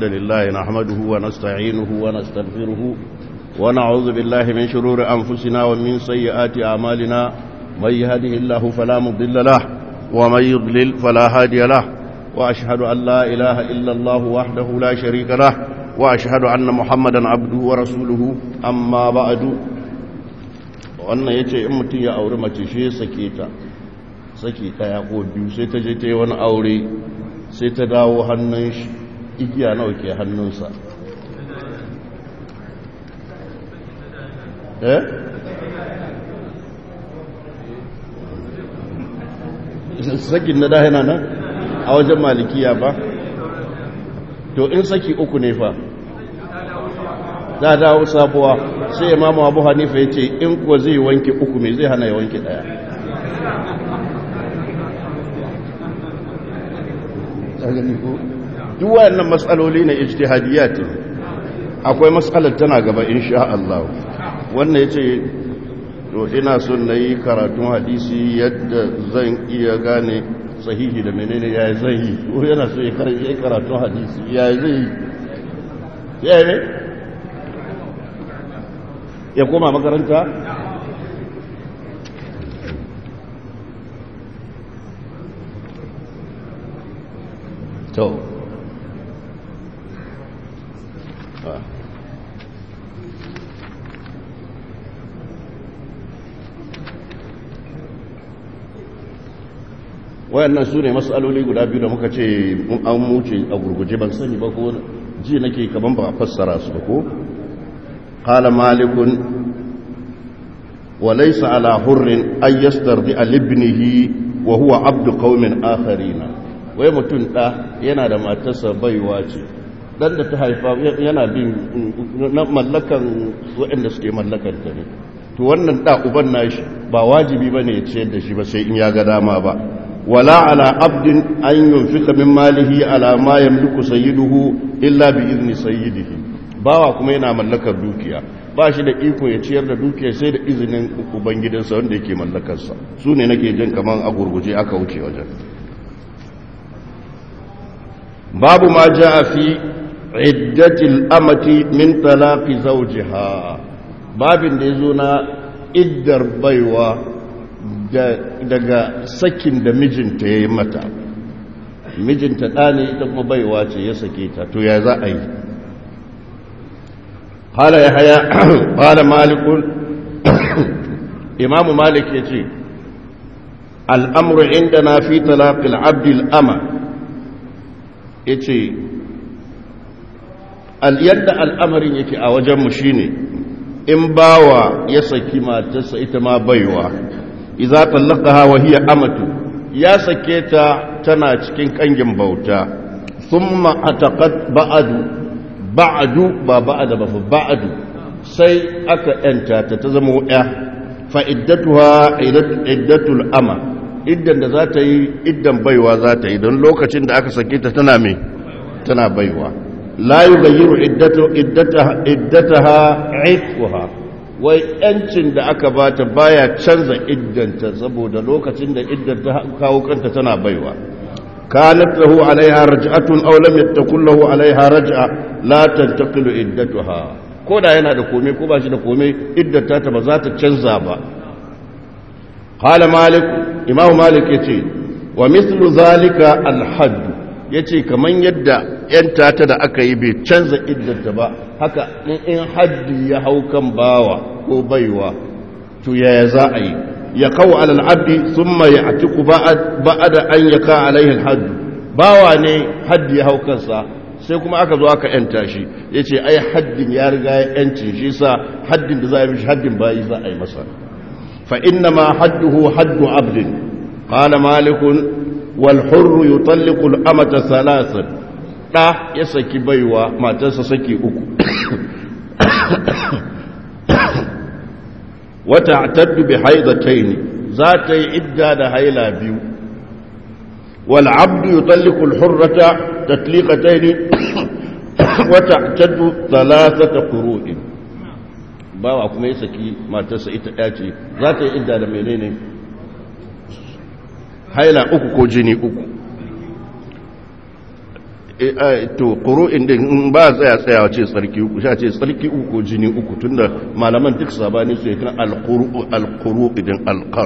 لله نحمده ونستعينه ونستغفره ونعوذ بالله من شرور أنفسنا ومن سيئات أعمالنا من يهده الله فلا مضل له ومن يضلل فلا هادي له وأشهد أن لا إله إلا الله وحده لا شريك له وأشهد أن محمدا عبده ورسوله أما بعد وأن يتي أمتي يا أورمتي شيء سكيتا saki ɗaya ko biyu sai ta je ta yi wani aure sai ta dawo hannun shi igiya nawa ke hannunsa eh sakin na dahina nan a wajen malikiya ba to in saki uku ne fa ta dawo sabuwa sai imamu abu hanifa ya ce in kuwa zai wanke uku mai zai hana ya wanke ɗaya duk wayannan matsaloli ne ijtihadiyat akwai matsalar tana gaba insha Allah wannan yace to ina son nayi karatun hadisi yadda zan iya gane sahihi da menene yayi sahihi ko yana so ya karatun hadisi yayi zai yayi ne ya koma makaranta to wayannan su ne matsaloli guda biyu da muka ce an muce a gurguje ban sani ba ko ji nake kaman ba fassara su ko qala malikun wa laysa ala hurrin ay yastardi libnihi wa huwa abdu qaumin akharina wai mutum ɗa yana da matarsa baiwa ce ɗan da ta haifa yana bin mallakan waɗanda suke mallakan ta ne to wannan ɗa uban nashi ba wajibi ba ne ya ciyar da shi ba sai in ya ga dama ba wala ala abdin an yunfika min malihi ala ma yamliku sayyiduhu illa bi izni sayyidihi bawa kuma yana mallakar dukiya ba shi da iko ya ciyar da dukiya sai da izinin ubangidansa wanda yake mallakarsa su ne nake jin kaman a gurguje aka wuce wajen babu ma ja fi iddatil amati min talaqi zawjiha babin da yazo na iddar baiwa daga sakin da mijinta yayi mata mijinta da ne ita kuma baiwa ce ya sake ta to ya za a yi qala yahya qala malik imam malik yace al-amru indana fi talaqi al-abd al-ama ya ce yadda al'amarin yake a wajenmu shi ne in bawa ya saki matarsa ita ma baiwa iza tallaka hawa hiya amatu ya sake ta tana cikin kangin bauta sun ma'atakat ba'adu ba'adu ba ba'ada ba ba'adu sai aka yanta ta ta zama ya fa'iddatuwa iddatul ama iddan da za ta yi iddan baiwa za ta yi don lokacin da aka sake ta tana mai tana baiwa la yi bayyiru iddataha aikuha wai yancin da aka bata baya canza iddanta saboda lokacin da iddan ta kawo kanta tana baiwa kanat lahu alaiha raj'atun aw lam yattakul lahu alaiha raj'a la tantaqilu iddatuha ko da yana da komai ko ba shi da komai iddata ta ba za ta canza ba qala malik imam malik ya ce wa mislu zalika alhaddu ya ce kamar yadda yanta ta da aka yi bai canza iddanta ba haka in haddi ya hau kan bawa ko baiwa to yaya za a yi ya kawo alal abdi sun mai a ciku ba'ada an ya ka alaihin haddu bawa ne haddi ya hau kansa sai kuma aka zo aka yanta shi ya ce ai haddin ya riga ya yanci shi sa haddin da za a yi mishi haddin bayi za a yi masa فإنما حده حد عبد قال مالك والحر يطلق الأمة ثلاثا لا يسكي بيوة ما تسسكي أكو وتعتد بحيضتين ذات إدى هيلا بيو والعبد يطلق الحرة تطليقتين وتعتد ثلاثة قروء bawa kuma ya saki matarsa ita ɗaya ce za ta yi idda da menene haila uku ko jini uku to ƙuru'in din in ba tsaya tsayawa ce tsarki uku sha ce tsarki uku ko jini uku tunda malaman duk sabani su yakan alƙuru idin alƙar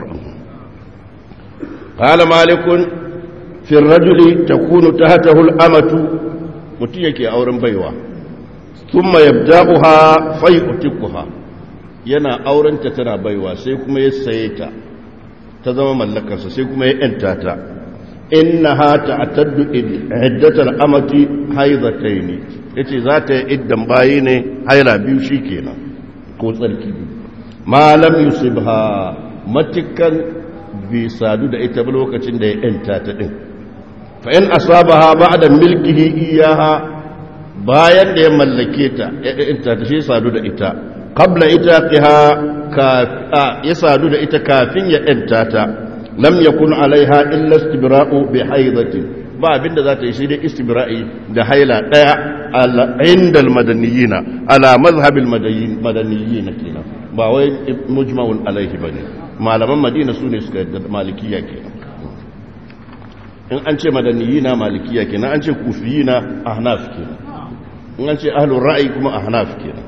ƙala malikun fin rajuli ta kunu ta hata hul'amatu mutum yake auren baiwa sun ma yabda'uha fai utikuha yana aurenta tana baiwa sai kuma ya saye ta ta zama mallakarsa sai kuma ya ‘yanta ta innaha ta'taddu iddatal amati haidataini yace za ta yi iddan bayi ne haila biyu shikenan ko tsarki ma lam yusibha matikan bi sadu da ita lokacin da ya yanta ta din fa in asabaha ba'da milkihi iyaha bayan da ya mallake ta ya yanta ta shi sadu da ita qabla itaqiha ka ya sadu da ita kafin ya yanta ta lam yakun alaiha illa istibra'u bi haidatin ba abinda za ta yi sai dai istibra'i da haila daya inda almadaniyina ala mazhabil madaniyina kenan ba wai mujma'un alaihi bane malaman madina su ne suka yadda malikiya kenan in an ce madaniyina malikiya kenan an ce kufiyina ahnaf kenan in an ce ahlur ra'ayi kuma ahnaf kenan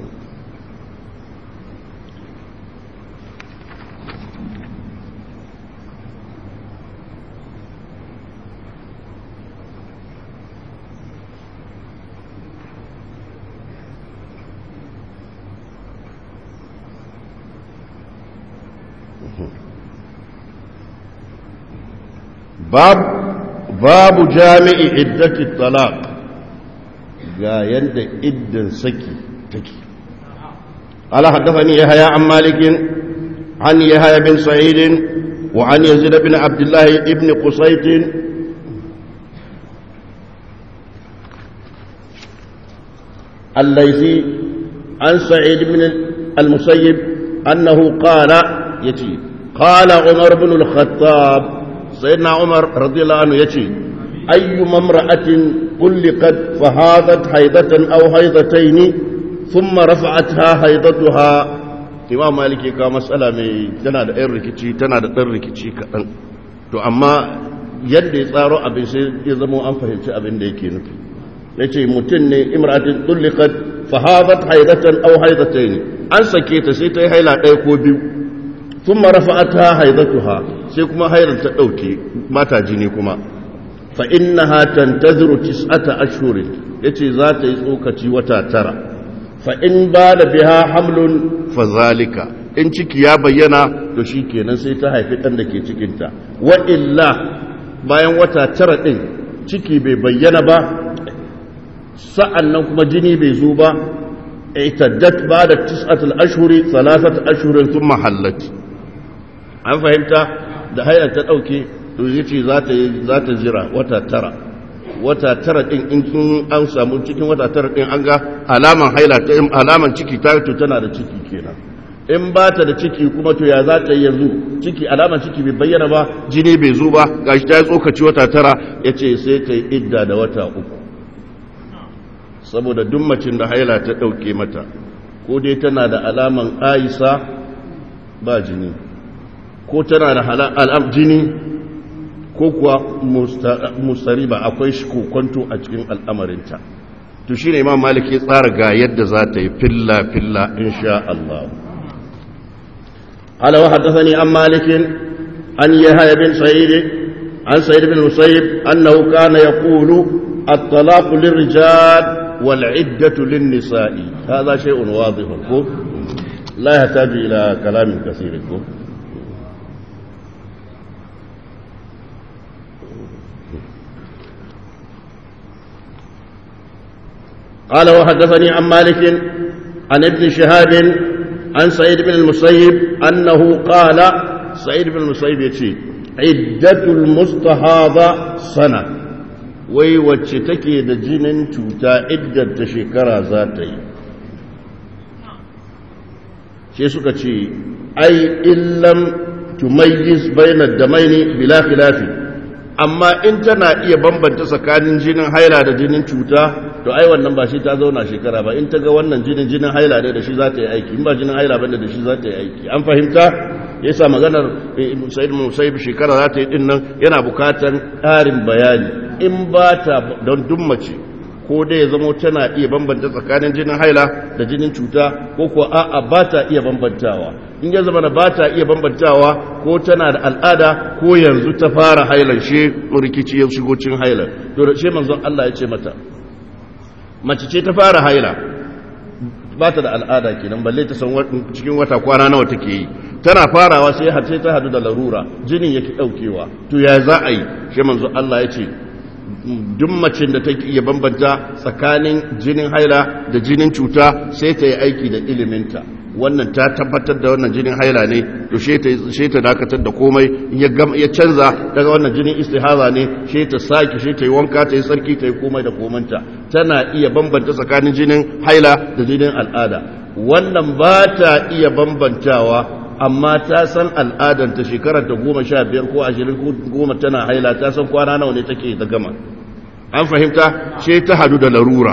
باب باب جامع عدة الطلاق ga yadda iddan saki take قال حدثني يحيى عن مالك عن يحيى بن سعيد وعن يزيد بن عبد الله بن قصيت الليثي عن سعيد بن المسيب أنه قال يتي قال عمر بن الخطاب سيدنا عمر رضي الله عنه يتي أي امرأة قلقت فهاضت حيضة أو حيضتين ثم رفعتها حيضتها imam maliki ka matsala mai tana da ɗan rikici tana da ɗan rikici kaɗan to amma yadda ya tsaro abin sai ya zama an fahimci abin da yake nufi ya ce mutum ne imratin tullikat fahadat haidatan au haidatayn an sake ta sai ta yi haila ɗaya ko biyu sun marafa'ata haidatuha sai kuma hairar ta ɗauke mata jini kuma fa innaha tantaziru tis'ata ashhurin yace za ta yi tsokaci wata tara fa in ba da biha hamlun fa zalika in ciki ya bayyana to shikenan sai ta haifi ɗan da ke cikinta wa illa bayan wata tara ɗin ciki bai bayyana ba sa'an nan kuma jini bai zo ba itaddat ba da tis'atul ashhuri salasat ashhurin thumma hallat an fahimta da hayar ta ɗauke to yace za ta za ta jira wata tara wata tara din in kin an samu cikin wata tara din an ga alaman haila ta alaman ciki ta to tana da ciki kenan in ba ta da ciki kuma to ya za ta yi yanzu ciki alaman ciki bai bayyana ba jini bai zo ba gashi ta yi tsokaci wata tara yace sai ta yi idda da wata uku saboda duk macin da haila ta ɗauke mata ko dai tana da alaman aisa ba jini ko tana da alam jini ko kuwa musariba akwai shi kokonto a cikin al'amarinta to shi ne imam malik ya tsara ga yadda za ta yi filla-filla insha Allah ala wa haddathani an malikin an yahya bin sa'id an sa'id bin musayyib annahu kana yaqulu at-talaq lirrijal wal 'iddatu lin-nisa'i hadha shay'un wadih ko la yahtaju ila kalamin kaseer ko قال وحدثني عن مالك عن ابن شهاب عن سعيد بن المسيب أنه قال سعيد بن المسيب يتي عدة المستحاضة سنة وي وچتكي دا جنن توتا عدة تشكرا ذاتي شيء سكتي أي إن لم تميز بين الدمين بلا خلاف amma in tana iya bambanta tsakanin jinin haila da jinin cuta to ai wannan ba shi ta zauna shekara ba in ta ga wannan jinin jinin haila ne da shi za ta yi aiki in ba jinin haila bane da shi za ta yi aiki an fahimta yasa maganar sayyid musayyib shekara za ta yi din nan yana bukatan ƙarin bayani in ba ta don duk mace ko dai ya zama tana iya bambanta tsakanin jinin haila da jinin cuta ko ko a'a ba ta iya bambantawa in ya zama ba ta iya bambantawa ko tana da al'ada ko yanzu ta fara hailan shi rikici ya shigo cin hailan to da shi manzon Allah ya ce mata mace ce ta fara haila ba ta da al'ada kenan balle ta san cikin wata kwana nawa take yi tana farawa sai har sai ta hadu da larura jinin yake daukewa to ya za a yi shi manzo Allah ya ce duk macin da take iya bambanta tsakanin jinin haila da jinin cuta sai ta yi aiki da iliminta wannan ta tabbatar da wannan jinin haila ne to she ta dakatar da komai ya canza daga wannan jinin istihaza ne she ta saki she ta yi wanka ta yi sarki ta yi komai da komanta tana iya bambanta tsakanin jinin haila da jinin al'ada wannan ba ta iya bambantawa amma ta san al'adanta shekarar ta goma sha biyar ko ashirin ko goma tana haila ta san kwana nawa ne take ta gama an fahimta she ta hadu da larura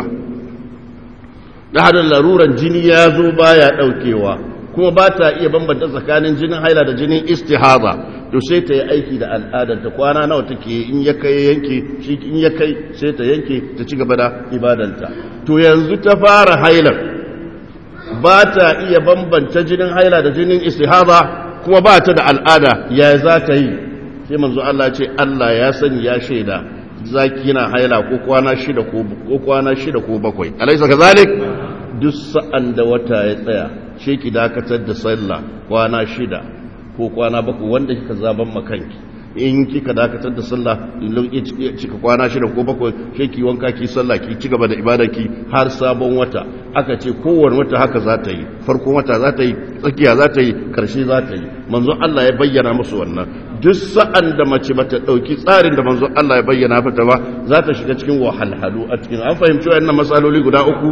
da hadu da laruran jini ya zo baya daukewa kuma ba ta iya bambanta tsakanin jinin haila da jinin istihaza to sai ta yi aiki da al'adanta kwana nawa take in ya kai yanke shi in ya kai sai ta yanke ta ci gaba da ibadanta to yanzu ta fara hailar ba ta iya bambanta jinin haila da jinin istihaza kuma ba ta da al'ada ya za ta yi sai manzo Allah ce Allah ya sani ya shaida zaki yana haila ko kwana shida ko kwana shida ko bakwai alaysa kazalik duk sa'an da wata ya tsaya shi ki dakatar da sallah kwana shida ko kwana bakwai wanda kika zaban makanki in kika dakatar da sallah cika kwana shida ko bakwai sai ki wanka ki sallah ki ci gaba da ibadarki har sabon wata aka ce kowane wata haka za ta yi farkon wata za ta yi tsakiya za ta yi karshe za ta yi manzon Allah ya bayyana musu wannan duk sa'an da mace bata dauki tsarin da manzon Allah ya bayyana fata ba za ta shiga cikin wahalhalu a cikin an fahimci wannan matsaloli guda uku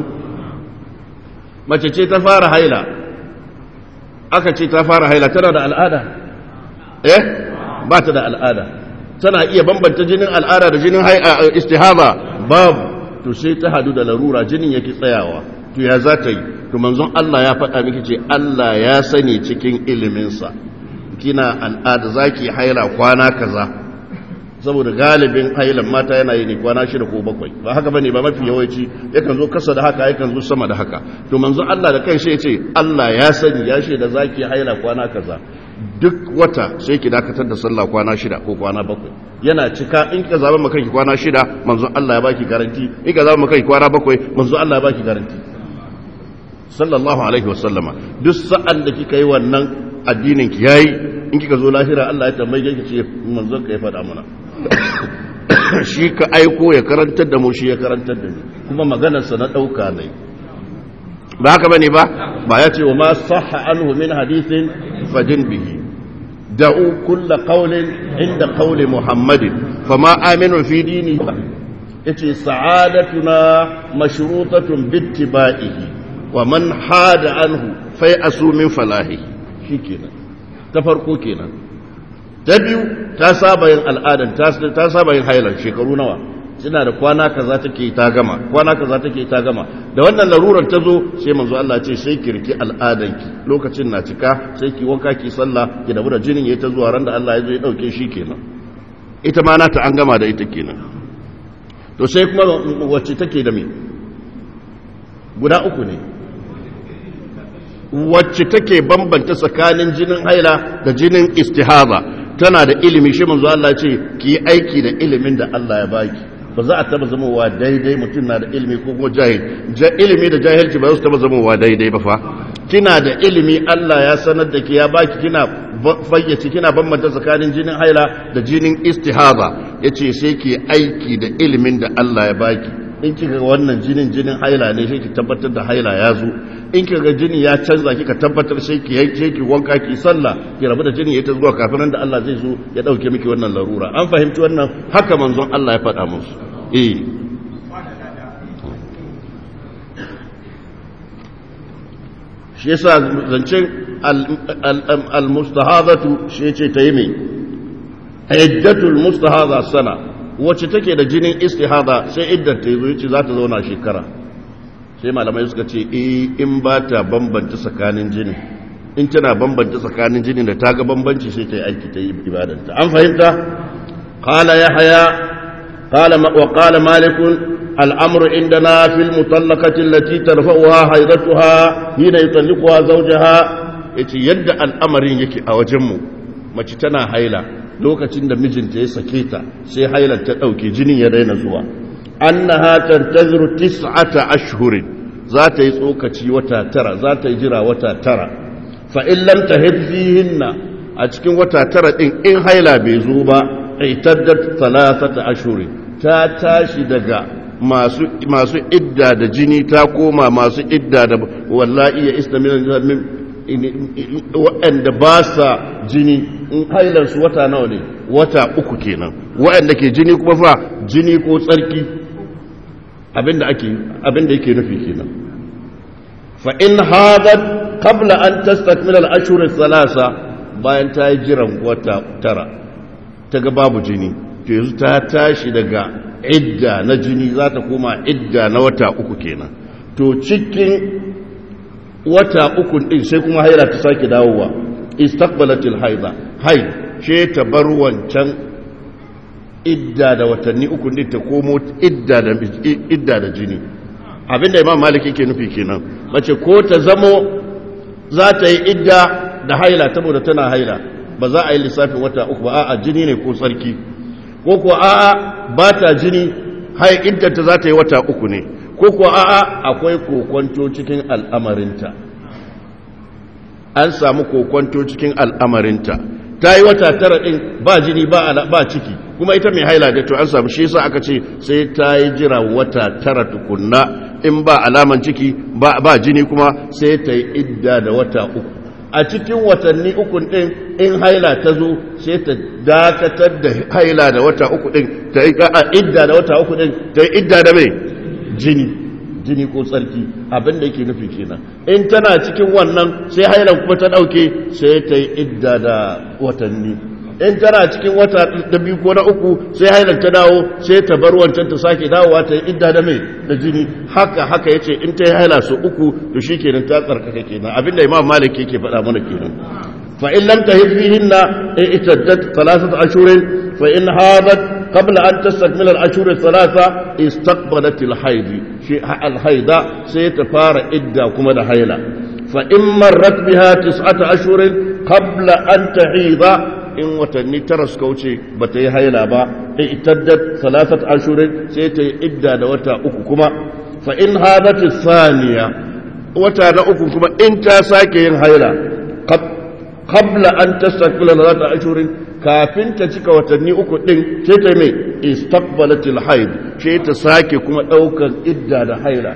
mace ce ta fara haila aka ce ta fara haila tana da al'ada eh ba ta da al'ada tana iya bambanta jinin al'ada da jinin istihaba babu to sai ta hadu da larura jinin yake tsayawa to ya za ta yi to manzon Allah ya faɗa miki ce Allah ya sani cikin iliminsa kina al'ada zaki haila kwana kaza saboda galibin hailan mata yana yi ne kwana shida ko bakwai ba haka bane ba mafi yawanci yakan zo kasa da haka yakan zo sama da haka to manzon Allah da kanshi ya ce Allah ya sani ya shaida zaki haila kwana kaza duk wata sai ki dakatar da sallah kwana shida ko kwana bakwai yana cika in ka zaba maka kwana shida manzo Allah ya baki garanti in ka zaba maka kwana bakwai manzo Allah ya baki garanti sallallahu alaihi wasallama duk sa'an da kika yi wannan addinin ki yayi in kika zo lahira Allah ya tambaye ki ce manzo ka ya faɗa mana shi ka aiko ya karantar da mu shi ya karantar da ni kuma maganarsa na ɗauka ne ba haka bane ba ba ya ce wa ma sahha anhu min hadithin fadin bihi da'u kulla qawlin inda qawli muhammadin fama aminu fi dini yace sa'adatuna mashrutatun bittiba'ihi wa man hada anhu fai asu min falahi shikenan ta farko kenan ta biyu ta saba yin al'adan ta saba yin hailar shekaru nawa suna da kwana kaza take ta gama kwana kaza take ta gama da wannan larurar ta zo sai manzo Allah ce sai ki riki al'adanki lokacin na cika sai ki wanka ki sallah ki dabu da jinin yayi ta zuwa ran da Allah ya zo ya dauke shi kenan ita ma nata an gama da ita kenan to sai kuma wacce take da me guda uku ne wacce take bambanta tsakanin jinin haila da jinin istihaza tana da ilimi shi manzo Allah ce ki yi aiki da ilimin da Allah ya baki ba za a taba zamowa daidai mutum na da ilimi ko kuma jahil ilimi da jahilci ba za su taba zamowa daidai ba fa kina da ilimi Allah ya sanar da ki ya baki kina fayyace kina bambanta tsakanin jinin haila da jinin istihaza yace sai ki aiki da ilimin da Allah ya baki in kika ga wannan jinin jinin haila ne sai ki tabbatar da haila ya zo in kika ga jini ya canza kika tabbatar sai ki yanke ki wanka ki sallah ki rabu da jini ya ta zuwa kafin da Allah zai zo ya dauke miki wannan larura an fahimci wannan haka manzon Allah ya faɗa musu eh shi yasa zancen al-mustahadatu shi yace ta yi mai iddatul mustahadha sana wacce take da jinin istihada sai iddar ta zo yace za ta zauna shekara sai malamai suka ce eh in ba ta bambanta tsakanin jinin in tana bambanta tsakanin jinin da ta ga bambanci sai ta yi aiki ta yi ibadanta an fahimta qala yahya قال وقال مالك الأمر عندنا في المطلقة التي ترفعها حيضتها حين يطلقها زوجها yace yadda al'amarin yake a wajenmu mace tana haila lokacin da mijinta ya sake ta sai hailar ta ɗauke jinin ya daina zuwa annaha tantaziru tis'ata ashhurin za ta yi tsokaci wata tara za ta yi jira wata tara fa in lam tahid fihinna a cikin wata tara din in haila bai zo ba aitaddat thalathata ashhurin ta tashi daga masu masu idda da jini ta koma masu idda da wallahi ya istamin waɗanda ba sa jini in hailarsu wata nawa ne wata uku kenan waɗanda ke jini kuma fa jini ko tsarki abinda ake abinda yake nufi kenan fa in hadat qabla an tastakmila al-ashhur thalatha bayan ta yi jiran wata tara ta ga babu jini to yanzu ta tashi daga idda na jini za ta koma idda na wata uku kenan to cikin wata uku din sai kuma haila ta sake dawowa istaqbalatil haida haid she ta bar wancan idda da watanni uku din ta komo idda da idda da jini abinda imam malik yake nufi kenan mace ko ta zamo za ta yi idda da haila saboda tana haila ba za a yi lissafin wata uku ba a'a jini ne ko sarki ko ko a'a ba ta jini hai iddata za ta yi wata uku ne ko ko a'a akwai kokonto cikin al'amarinta an samu kokonto cikin al'amarinta ta yi wata tara ɗin ba jini ba ciki kuma ita mai haila da to an samu shi yasa aka ce sai ta yi jira wata tara tukunna in ba alaman ciki ba jini kuma sai ta yi idda da wata uku a cikin watanni uku ɗin in haila ta zo sai ta dakatar da haila da wata uku ɗin ta yi idda da wata uku ɗin ta yi idda da mai jini jini ko tsarki abin da yake nufi kenan in tana cikin wannan sai hailan kuma ta ɗauke sai ta yi idda da watanni in tana cikin wata da biyu ko na uku sai hailan ta dawo sai ta bar wancan ta sake dawowa ta yi idda da mai da jini haka haka ya ce in ta yi haila su uku to shi kenan ta tsarkaka kenan abinda imam malik yake faɗa mana kenan fa in lam tahid fihinna itaddat thalathata ashhurin fa in hadat قبل أن تستكمل الأشهر الثلاثة استقبلت الحيض شيء الحيض سيتفار إدى كما حيلة فإن مرت بها تسعة أشهر قبل أن تحيض إن وتني ترس كوشي بتي حيلة با اعتدت ثلاثة أشهر سيتي إدى دوتا أككما فإن هذا الثانية وتا أككما إن تاساكي حيلة قبل أن تستكمل ثلاثة أشهر kafin ta cika watanni uku ɗin sai ta mai istaqbalatil haid sai ta sake kuma ɗaukar idda da haila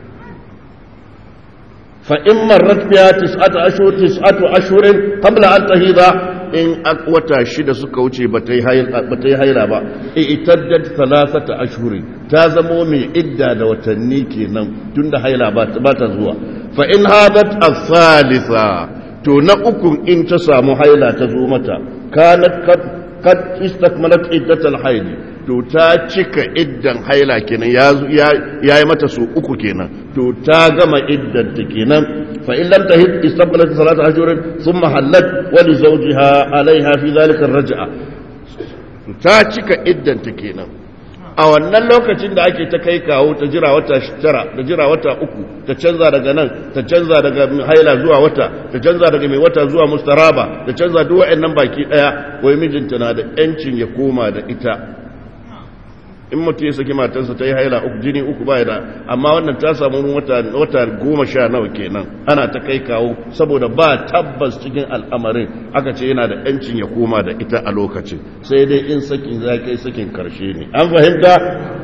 fa in marrat biya tis'atu ashhur tis'atu ashhurin qabla an tahida in wata shida suka wuce ba ta yi haila ba itaddat thalathata ashhurin ta zamo mai idda da watanni kenan tunda haila ba ta zuwa fa in hadat al-thalitha to na ukun in ta samu haila ta zo mata kanat kad istakmalat iddatal haid to ta cika iddan haila kenan ya yi mata su uku kenan to ta gama iddan ta kenan fa in lam tahid istakmalat salata ashhurin thumma halat wa li zawjiha alaiha fi dhalika ar-raj'a ta cika iddan ta kenan a wannan lokacin da ake ta kai kawo ta jira wata tara da jira wata uku ta canza daga nan ta canza daga haila zuwa wata ta canza daga mai wata zuwa mustaraba ta canza duk wa'annan baki daya wai mijinta na da yancin ya koma da ita in mutum ya saki matarsa ta yi haila uku jini uku ba da amma wannan ta samu wata wata goma sha nawa kenan ana ta kai kawo saboda ba tabbas cikin al'amarin aka ce yana da yancin ya koma da ita a lokacin sai dai in sakin za kai sakin karshe ne an fahimta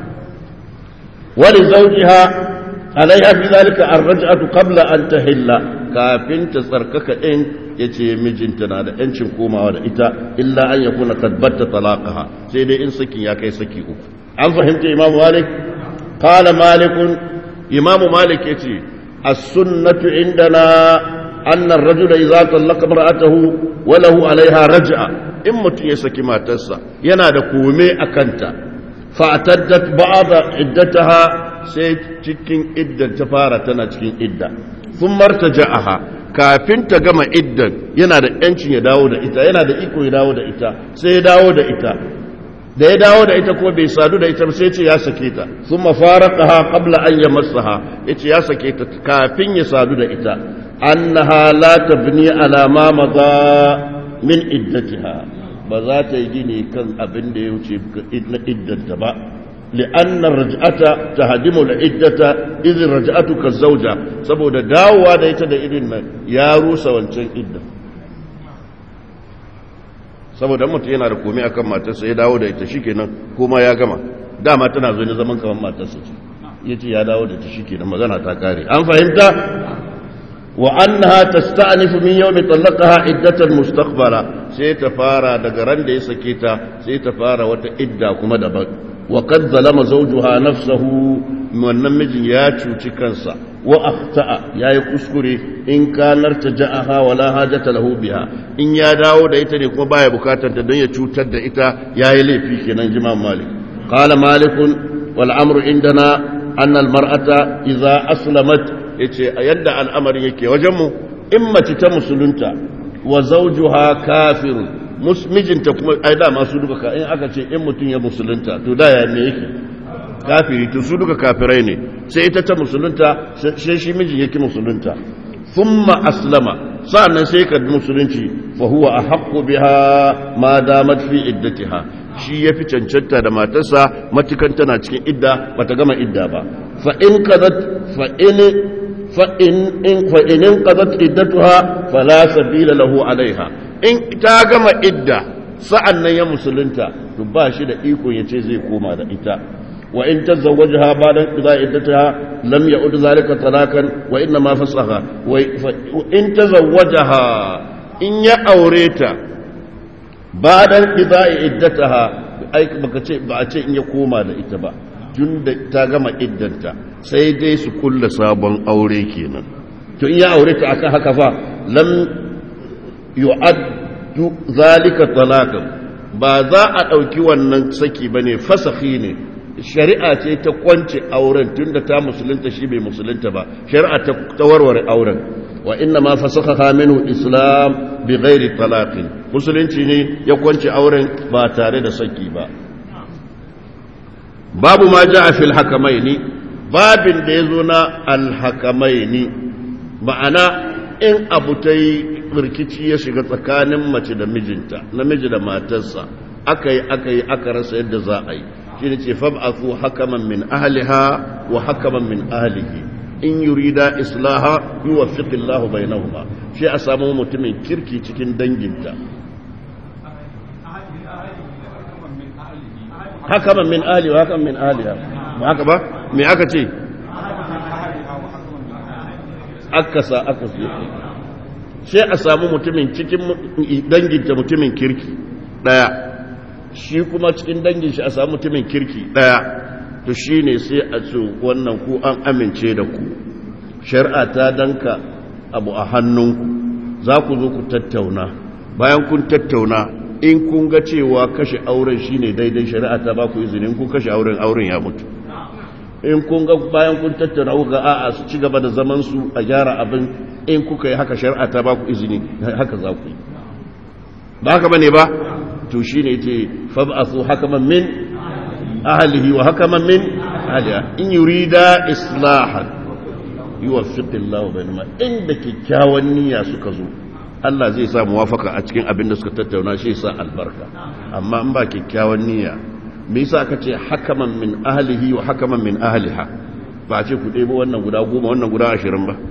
wani zaujiha alaiha fi zalika ar-raj'atu qabla an tahilla kafin ta tsarkaka din yace mijinta na da yancin komawa da ita illa an yakuna qad batta talaqaha sai dai in sakin ya kai saki uku an fahimta imamu malik qala malikun imamu malik yace as-sunnatu indana anna ar-rajula idza talaqa imra'atahu wa lahu 'alayha raj'a in mutum ya saki matarsa yana da kome akanta fa ataddat ba'da iddataha sai cikin iddan ta fara tana cikin idda sun martaja'aha kafin ta gama iddan yana da yancin ya dawo da ita yana da iko ya dawo da ita sai ya dawo da ita da ya dawo da ita kuma bai sadu da ita sai ce ya sake ta sun mafaraqaha qabla an yamassaha yace ya sake ta kafin ya sadu da ita annaha la tabni ala ma madha min iddatiha ba za ta yi gini kan abin da ya wuce na iddanta ba لأن الرجعة تهدم العدة إذ الرجعة كالزوجة saboda dawowa da ita da irin nan ya rusa wancan idda saboda mutum yana da komai akan matarsa ya dawo da ita shikenan kuma ya gama dama tana zo ne zaman kaman matarsa ce yace ya dawo da ita shikenan magana ta kare an fahimta wa annaha tasta'nifu min yawmi talaqaha iddatan mustaqbala sai ta fara daga ran da ya sake ta sai ta fara wata idda kuma daban وقد ظلم زوجها نفسه wannan mijin ya cuci kansa wa akhta'a yayi kuskure in kanar taja'aha wala hajata lahu biha in ya dawo da ita ne kuma baya bukatar ta don ya cutar da ita yayi laifi kenan jimam malik qala malik wal amru indana anna al mar'ata idza aslamat yace yadda al'amari yake wajen mu in mace ta musulunta wa zawjuha kafirun mijinta kuma ai da masu duka ka in aka ce in mutum ya musulunta to da ya me yake kafiri to su duka kafirai ne sai ita ta musulunta sai shi mijin yake musulunta thumma aslama sa'annan sai ka musulunci fa huwa ahqqu biha ma damat fi iddatiha shi yafi cancanta da matarsa matukan tana cikin idda bata gama idda ba fa in qadat fa in fa in fa in qadat iddatuha fala sabila lahu alaiha in ta gama idda sa'an nan ya musulunta to ba shi da iko ya ce zai koma da ita wa in ta zawaji ha ba don za iddata ha lam ya udu zalika talakan wa inna ma fasaha in ta zawaji ha in ya aure ta ba don za iddata ha ba a ce in ya koma da ita ba tun da ta gama iddanta sai dai su kulla sabon aure kenan to in ya aure ta akan haka fa lam yu'addu zalika talaqan ba za a ɗauki wannan saki bane fasakhi ne shari'a ce ta kwance auren tunda ta musulunta shi bai musulunta ba shari'a ta warware auren wa inna ma fasakha minhu islam bi ghairi talaqin musulunci ne ya kwance auren ba tare da saki ba babu ma ja'a fil hakamaini babin da yazo na al hakamaini ma'ana in abu ta yi rikici ya shiga tsakanin mace da mijinta namiji da matarsa aka yi aka yi aka rasa yadda za a yi shi ne ce fab'athu hakaman min ahliha wa hakaman min ahlihi in yurida islaha yuwaffiqu Allahu bainahuma shi a samu mutumin kirki cikin danginta hakaman min ahli wa hakaman min ahliha ba haka ba me aka ce akasa akasa sai a samu mutumin cikin danginta mutumin kirki daya shi kuma cikin dangin shi a samu mutumin kirki daya to shi ne sai a ce wannan ku an amince da ku shari'a ta danka abu a hannunku za ku zo ku tattauna bayan kun tattauna in kun ga cewa kashe auren shi ne daidai shari'a ta ba ku izinin kun kashe auren auren ya mutu in kun ga bayan kun tattauna ku ga a'a su ci gaba da zaman su a gyara abin in kuka yi haka shari'a ta ba ku izini haka za ku yi ba haka bane ba to shine yace fab'athu hakaman min ahlihi wa hakaman min ahliha in yurida islahan yuwaffiqu Allahu bainahuma inda kikkiawan niyya suka zo Allah zai sa muwafaka a cikin abin da suka tattauna shi sa albarka amma in ba kikkiawan niyya me yasa aka ce hakaman min ahlihi wa hakaman min ahliha ba ce ku ɗebo wannan guda goma wannan guda ashirin ba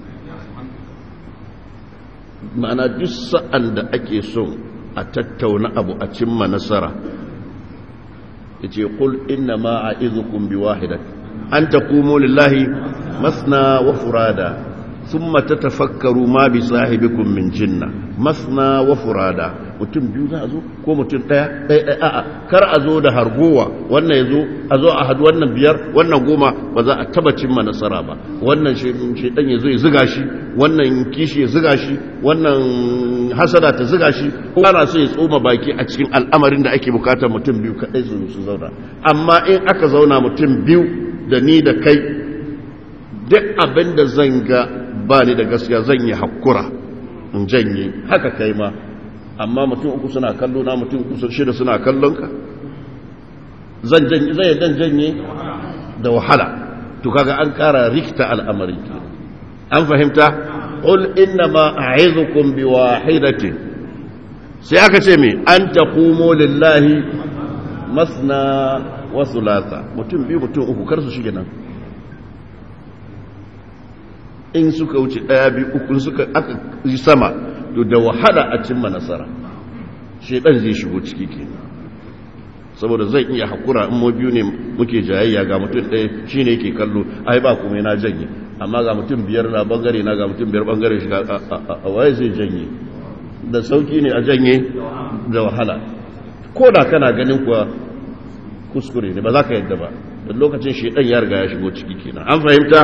ma'ana duk sa'an da ake so a tattauna abu a cimma nasara ya ce ƙul inna ma a izukun bi wahidat an ta kumo lillahi masna wa furada sun mata tafakkaru ma bi sahibikun min jinna masna wa furada mutum biyu za a zo ko mutum ɗaya ɗaya ɗaya a'a kar a zo da hargowa wannan ya zo a zo a hadu wannan biyar wannan goma ba za a taba cimma nasara ba wannan shaidan ya zo ya ziga shi wannan kishi ya ziga shi wannan hasada ta ziga shi ko ana so ya tsoma baki a cikin al'amarin da ake bukatar mutum biyu kaɗai su su zauna amma in aka zauna mutum biyu da ni da kai duk abin da zan ga ba ni da gaskiya zan yi hakura in janye haka kai ma amma mutum uku suna kallo na mutum uku shida suna kallon ka zan janye zai dan janye da wahala to kaga an kara rikta al'amari an fahimta qul inna ma a'izukum bi wahidatin sai aka ce me an taqumu lillahi masna wa thulatha mutum biyu mutum uku kar su shige nan in suka wuce daya biyu uku suka aka yi sama to da wahala a cimma nasara shedan zai shigo ciki kenan saboda zai iya hakura in mu biyu ne muke jayayya ga mutum ɗaya shine yake kallo ai ba kuma na janye amma ga mutum biyar na bangare na ga mutum biyar bangare shi a waye zai janye da sauki ne a janye da wahala ko da kana ganin kuwa kuskure ne ba za ka yadda ba da lokacin shedan ya riga ya shigo ciki kenan an fahimta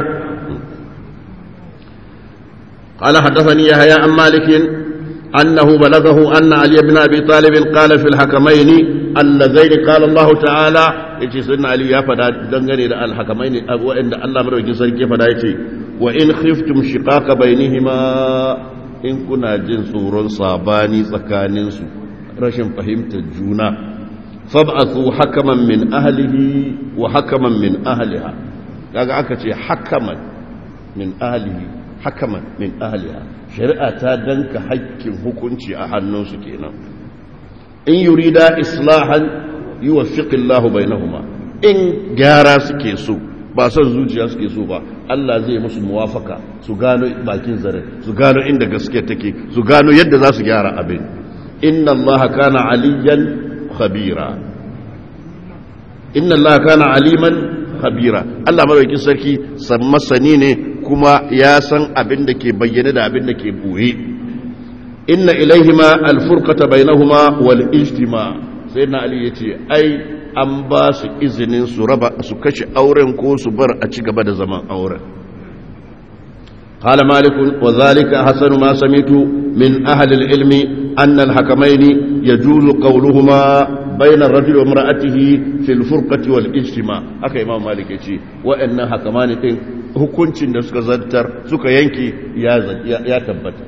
قال حدثني يحيى عن مالك أنه بلغه أن علي بن أبي طالب قال في الحكمين اللذين قال الله تعالى يجي سيدنا علي يا فدا دنگني da alhakamaini wa'anda Allah madaukakin sarki fada yace wa in khiftum shiqaqa bainihima in kuna jin tsoron sabani tsakanin su rashin fahimtar juna fab'athu hakaman min ahlihi wa hakaman min ahliha kaga aka ce hakaman min ahlihi hakaman min ahliha shari'a ta danka hakkin hukunci a hannunsu kenan in yurida islahan yuwaffiqillahu bainahuma in gyara suke so ba son zuciya suke so ba Allah zai musu muwafaka su gano bakin zare su gano inda gaske take su gano yadda za su gyara abin inna allaha kana aliyan khabira inna allaha kana aliman khabira Allah madaukakin sarki san masani ne kuma ya san abin da ke bayyane da abin da ke buye inna ilaihima alfurqata bainahuma wal ijtima sai na ali yace ai an ba su izinin su raba su kashe auren ko su bar a ci gaba da zaman auren قال مالك وذلك حسن ما سمعت من أهل العلم أن الحكمين يجوز قولهما بين الرجل وامرأته في الفرقة والاجتماع haka imam malik ya ce wa'annan hakamani din hukuncin da suka zantar suka yanki ya tabbata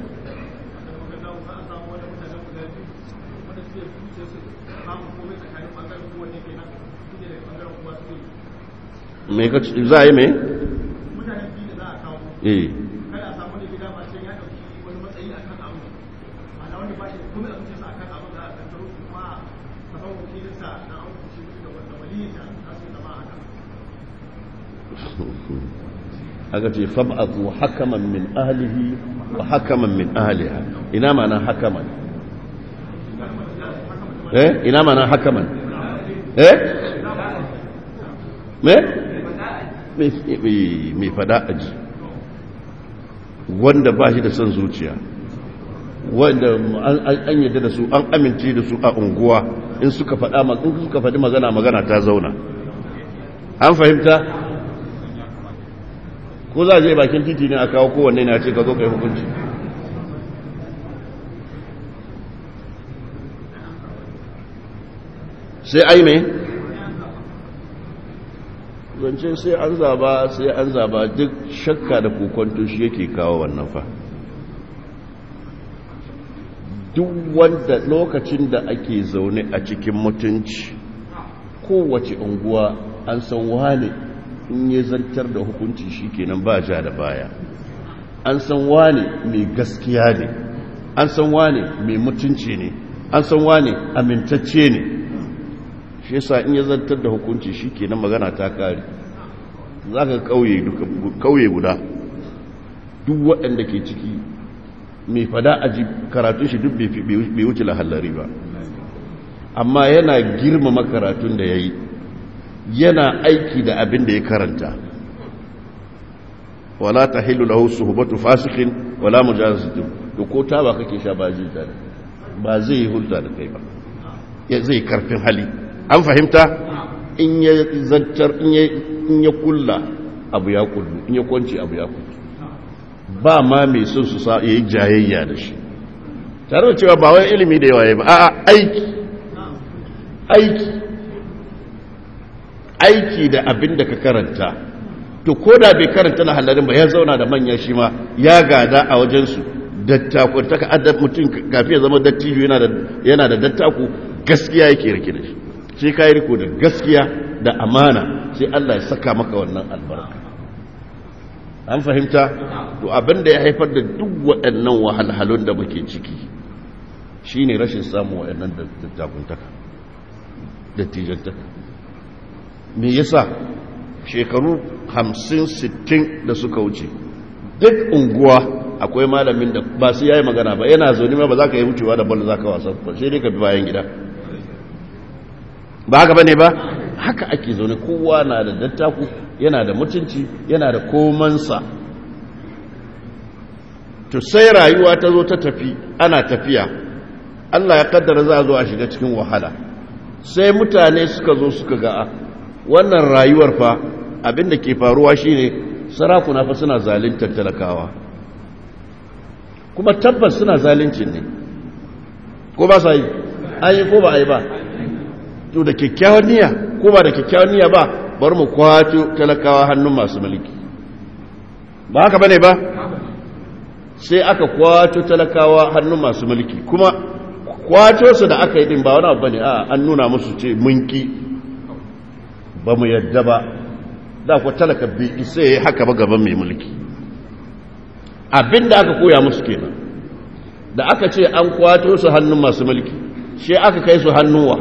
me ka za a yi me? eh aka ce fab'atu hakaman min ahlihi wa hakaman min ahliha ina mana hakaman eh ina mana hakaman eh me me fada aji wanda ba shi da son zuciya wanda an yadda da su an amince da su a unguwa in suka faɗa in suka faɗi magana magana ta zauna an fahimta ko za a je bakin titi ne a kawo kowanne na ce ka zo kai hukunci sai ai mai zance sai an zaba sai an zaba duk shakka da kokonto shi yake kawo wannan fa duk wanda lokacin da ake zaune a cikin mutunci kowace unguwa an san wane in ya zantar da hukunci shi kenan ba ja da baya an san wane mai gaskiya ne an san wane mai mutunci ne an san wane amintacce ne shi yasa in ya zantar da hukunci shi kenan magana ta kare za ka kauye guda duk waɗanda ke ciki mai fada a ji karatun shi duk bai wuce lahallari ba amma yana girmama karatun da ya yi yana aiki da abin da ya karanta wala ta hilu lahu suhbatu fasikin wala mujazatun to ko ta ba kake sha ba zai tare ba zai yi hulta da kai ba ya zai karfin hali an fahimta in ya zantar in ya kulla abu ya kullu in ya kwanci abu ya kullu ba ma mai son su sa yayi jayayya da shi tare da cewa ba wai ilimi da yawa ba a'a aiki aiki aiki da abin da ka karanta to ko da bai karanta na halarin ba ya zauna da manya shi ma ya gada a wajensu dattaku ta ka adab mutum kafin ya zama dattijo yana da dattaku gaskiya yake rike da shi sai ka yi riko da gaskiya da amana sai Allah ya saka maka wannan albarka an fahimta to abin da ya haifar da duk waɗannan wahalhalun da muke ciki shine rashin samun waɗannan dattakuntaka dattijantaka me yasa shekaru hamsin sittin da suka wuce duk unguwa akwai malamin da ba su yayi magana ba yana zaune ma ba za ka yi wucewa da bal za ka wasa ba sai dai ka bi bayan gida ba haka bane ba haka ake zaune kowa na da dattaku yana da mutunci yana da komansa to sai rayuwa ta zo ta tafi ana tafiya Allah ya kaddara za a zo a shiga cikin wahala sai mutane suka zo suka ga wannan rayuwar fa abinda ke faruwa shine sarakuna fa suna zaluntar talakawa kuma tabbas suna zalunci ne ko ba sa yi an yi ko ba a yi ba to da kyakkyawan niyya ko ba da kyakkyawan niyya ba bar mu kwato talakawa hannun masu mulki ba haka bane ba sai aka kwato talakawa hannun masu mulki kuma kwato su da aka yi din ba wani abu bane a an nuna musu ce munki ba mu yadda ba da ku talaka bai isa ya haka ba gaban mai mulki abinda aka koya musu kenan da aka ce an kwato su hannun masu mulki shi aka kai su hannuwa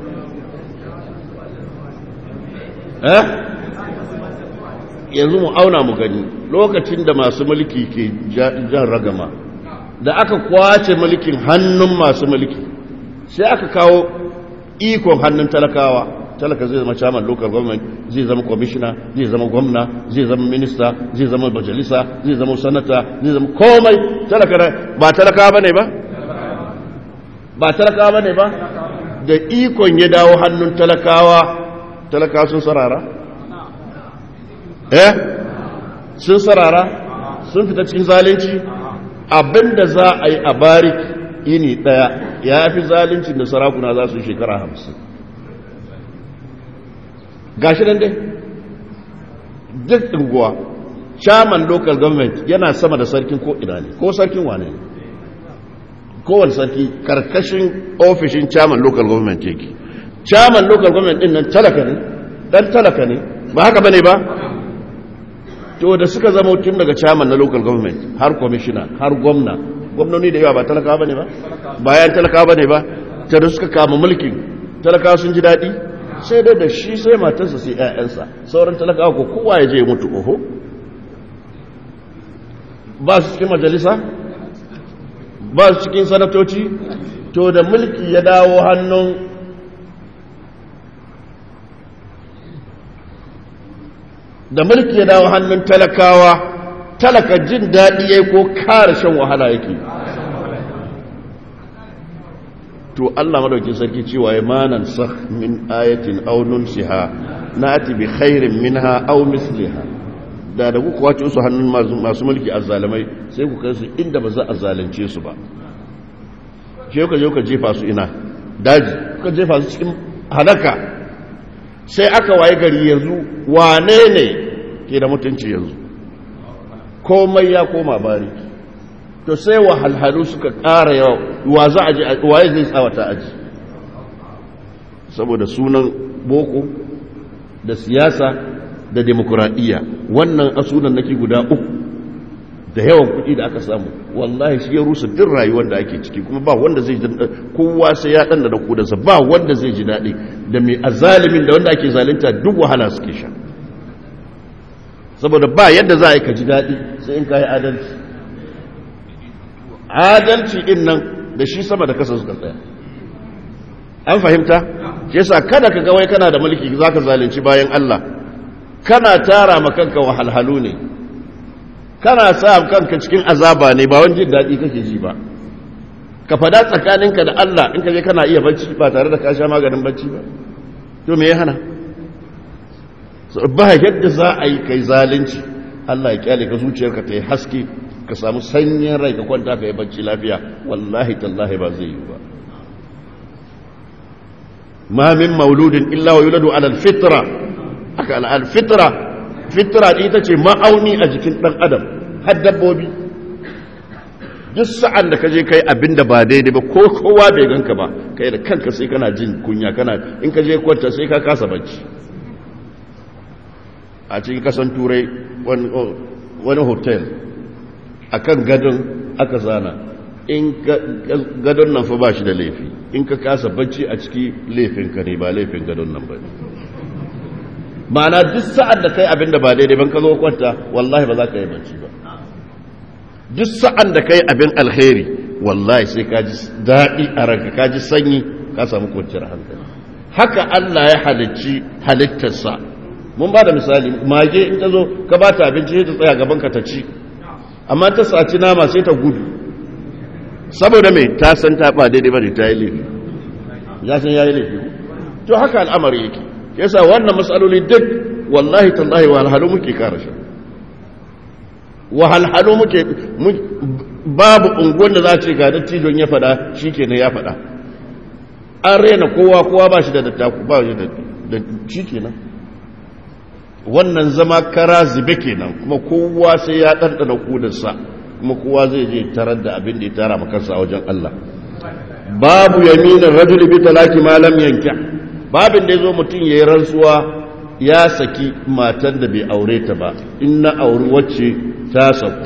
eh yanzu mu auna mu gani lokacin da masu mulki ke jan ragama da aka kwace mulkin hannun masu mulki sai aka kawo ikon hannun talakawa talaka zai zama chairman local government zai zama commissioner zai zama gwamna zai zama minista zai zama majalisa zai zama sanata zai zama komai talaka ba talakawa bane ba ba talakawa bane ba da ikon ya dawo hannun talakawa talakawa sun sarara eh sun sarara sun fita cikin zalunci abinda za a yi a barik ini daya ya fi zaluncin da sarakuna za su yi shekara hamsin gashi nan dai duk unguwa chairman local government yana sama da sarkin ko ina ne ko sarkin wane ne kowane sarki karkashin ofishin chairman local government yake chairman local government din nan talaka ne dan talaka ne ba haka bane ba to da suka zama tun daga chairman na local government har commissioner har gwamna gwamnoni da yawa ba talaka bane ba bayan talaka bane ba ta da suka kama mulkin talaka sun ji daɗi sai dai da shi sai matarsa sai ‘ya'yansa sauran talakawa ko kowa ya je mutu oho ba su cikin majalisa ba su cikin sanatoci to da mulki ya dawo hannun da mulki ya dawo hannun talakawa talaka jin daɗi ya ko kare shan wahala yake to Allah madaukin sarki cewa ya manan sakh min ayatin aw nunsiha nati bi khairin minha aw misliha da da kuka wace su hannun masu mulki azzalimai sai ku kai su inda ba za a zalunce su ba ke ka je ka jefa su ina daji ka jefa su cikin halaka sai aka waye gari yanzu wane ne ke da mutunci yanzu komai ya koma bariki to sai wahalhalu suka ƙara yawa wa za a ji waye zai tsawata aji saboda sunan boko da siyasa da demokuraɗiyya wannan asunan nake guda uku da yawan kuɗi da aka samu wallahi shi ya rusa duk rayuwar da ake ciki kuma ba wanda zai kowa sai ya ɗan da kudansa ba wanda zai ji daɗi da mai azalimin da wanda ake zalunta duk wahala suke sha saboda ba yadda za a yi ka ji daɗi sai in ka yi adalci adalci din nan da shi sama da kasa suka tsaya an fahimta shi yasa kada ka ga wai kana da mulki zaka zalunci bayan Allah kana tara ma kanka wahalhalu ne kana sa kanka cikin azaba ne ba wani jin daɗi kake ji ba ka fada tsakaninka da Allah in ka je kana iya bacci ba tare da ka sha maganin bacci ba to me ya hana ba yadda za a yi kai zalunci Allah ya kyale ka zuciyarka ta yi haske ka samu sanyin rai ka kwanta ka yi bacci lafiya wallahi tallahi ba zai yi ba ma min mauludin illa wa yuladu ala alfitra aka ala alfitra fitra ita ce ma'auni a jikin dan adam har dabbobi duk sa'an da ka je kai abin da ba daidai ba ko kowa bai ganka ba kai da kanka sai kana jin kunya kana in ka je kwanta sai ka kasa bacci a cikin kasan turai wani hotel a kan gadon aka zana in gadon nan fa ba shi da laifi in ka kasa bacci a ciki laifinka ne ba laifin gadon nan ba ma'ana duk sa'ad da kai abin da ba daidai ban ka zo kwanta wallahi ba za ka yi bacci ba duk sa'an da kai abin alheri wallahi sai ka ji daɗi a ranka ka ji sanyi ka samu kwanciyar hankali haka Allah ya halicci halittarsa mun ba da misali mage in ta zo ka ba ta abinci sai ta tsaya gaban ka ta ci amma ta saci nama sai ta gudu saboda mai ta san ta ba daidai ba ne ta yi laifi ya san ya yi laifi to haka al'amari yake yasa wannan matsaloli duk wallahi tallahi wahalhalu muke kara shi wahalhalu muke babu unguwan da za ce ga dattijon ya fada shi kenan ya fada an rena kowa kowa ba shi da dattaku ba shi da shi kenan wannan zama kara zube kenan kuma kowa sai ya ɗanɗana kudansa kuma kowa zai je tarar da abin da ya tara makarsa a wajen Allah babu yaminin rajuli bi talaki ma lam yanka babin da yazo mutum yayi rantsuwa ya saki matan da bai aure ta ba in na auri wacce ta saku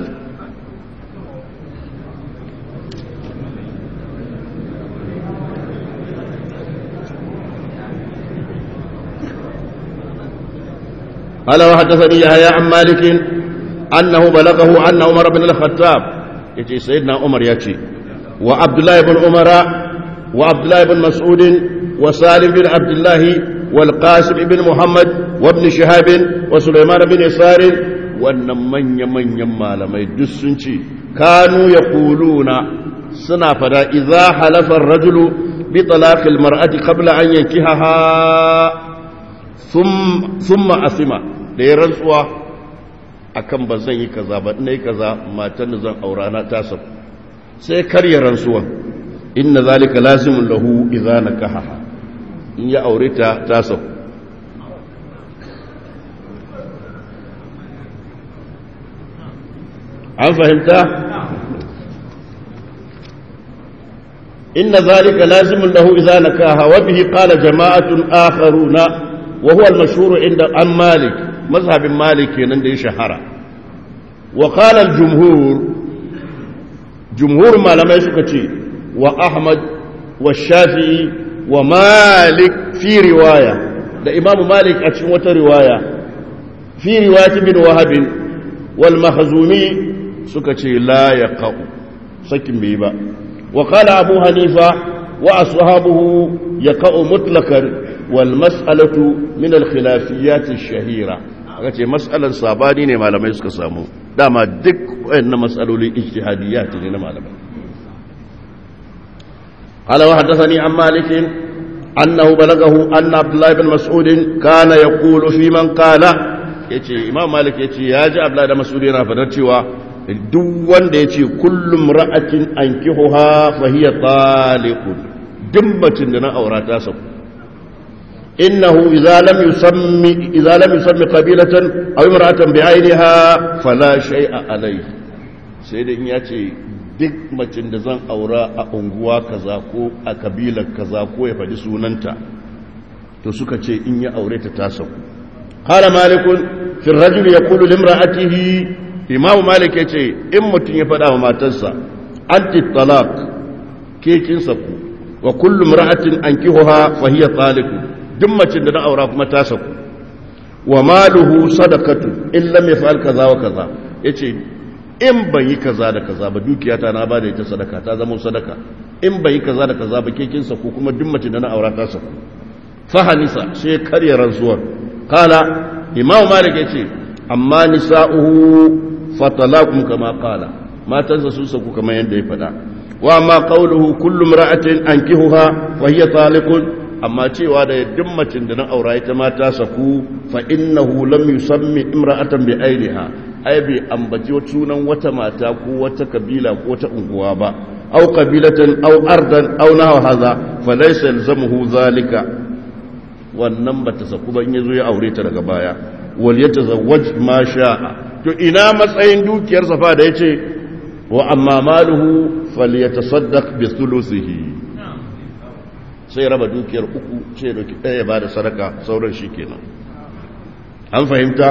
قال وحدثني يحيى عن مالك أنه بلغه أن عمر بن الخطاب يتي سيدنا عمر يتي وعبد الله بن عمر وعبد الله بن مسعود وسالم بن عبد الله والقاسم بن محمد وابن شهاب وسليمان بن يسار wannan manya-manyan malamai duk sun ce kanu ya kuluna suna fada iza halafar rajulu bi talaqil mar'ati qabla an yankihaha thumma asima da ya rantsuwa akan ba zan yi kaza ba ina yi kaza matan da zan aura na ta saku sai karya rantsuwa inna zalika lazimun lahu idza nakaha in ya aure ta ta saku an fahimta inna zalika lazimun lahu idza nakaha wa bihi qala jama'atun akharuna wa huwa al-mashhur inda an malik mazhabin malik kenan da ya shahara wa qala al-jumhur jumhur malamai suka ce wa ahmad wa shafi'i wa malik fi riwaya da imamu malik a cikin wata riwaya fi riwayat bin wahab wal mahzumi suka ce la yaqau sakin bai ba wa qala abu hanifa wa ashabuhu yaqau mutlaqan wal mas'alatu min al khilafiyat ash-shahira aka ce mas'alar sabani ne malamai suka samu dama duk wayannan mas'aloli ijtihadiyat ne na malamai قال وحدثني عن مالك أنه بلغه أن عبد الله بن مسعود كان يقول في من قال yace imam malik yace ya ji abdullahi da mas'udi yana fadar cewa duk wanda yace kullum ra'atin ankihuha fa hiya taliqun dimbacin da na aura ta saku innahu idza lam yusammi idza lam yusammi qabilatan aw imra'atan bi'ayniha fala shay'a alayhi sai da in yace duk macin da zan aura a unguwa kaza ko a kabilar kaza ko ya faɗi sunanta to suka ce in ya aure ta tasa hala malikun fi rajul yaqulu limra'atihi imamu malik yace in mutum ya faɗa wa matarsa anti talaq ke kin saku wa kullu imra'atin ankihuha fa hiya taliq duk macin da na aura kuma ta saku wa maluhu sadaqatu in lam yaf'al kaza wa kaza yace in bai yi kaza da kaza ba dukiyata na ba da ita sadaka ta zama sadaka in bai yi kaza da kaza ba kekin sa ko kuma duk mace da na aura ta sa fahanisa sai karya rantsuwar kala imam malik yace amma nisa'uhu fatalakum kama qala matansa sun saku kamar yadda ya faɗa wa amma qawluhu kullu imra'atin ankihuha wa hiya taliqun amma cewa da duk macin da na aura ita ma ta saku fa innahu lam yusammi imra'atan bi ainiha ai bai ambaci sunan wata mata ko wata kabila ko wata unguwa ba au kabilatan au ardan au nahu haza fa laysa yalzamuhu zalika wannan bata saku ban yazo ya aure ta daga baya wal yatazawwaj ma sha'a to ina matsayin dukiyar safa da yace wa amma maluhu falyatasaddaq bi thuluthihi sai raba dukiyar uku sai doki ɗaya ba da sadaka sauran shi kenan an fahimta